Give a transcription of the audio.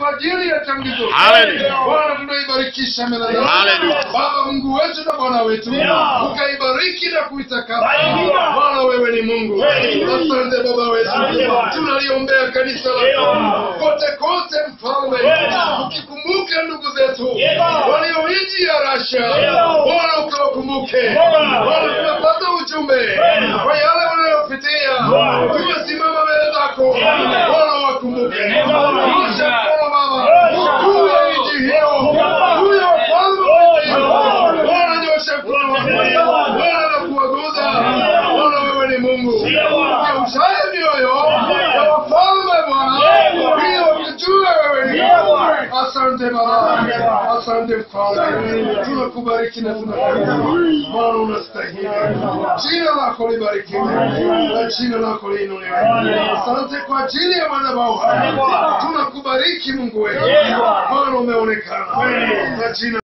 kwa ajili ya tangizo Hallelujah. Bwana tunaibarikisha meza yako Hallelujah. Baba Mungu wetu na Bwana wetu Yeah. ukaibariki na kuitakasa Hallelujah. Bwana wewe ni Mungu Kweli. asante Baba wetu Asante Bwana. tunaliombea kanisa lako Yeah. kote kote mfalme Yeah. ukikumbuka ndugu zetu Yeah. walio nchi ya Russia Yeah. Bwana ukawakumbuke Yeah. Bwana tumepata ujumbe Yeah. kwa yale wanayopitia Yeah. tumesimama mbele zako Yeah. Bwana wakumbuke Yeah. Nyosha mkono Baba Yeah. juu ya nchi hiyo Yeah. juu ya ufalme wa nchi hiyo Yeah. Bwana nyosha mkono wako Yeah. Bwana na kuwaguza Yeah. Bwana wewe ni Mungu Yeah. Ugeushaye mioyo Yeah. ya wafalme Bwana Yeah. ili wakujue wewe ni Yeah. Mungu Asante Baba Yeah. Asante Mfalme tunakubariki na tunakubariki Bwana unastahili jina lako libarikiwe na jina lako liinuliwe asante kwa ajili ya madhabahu haya tunakubariki Mungu wetu Bwana umeonekana na jina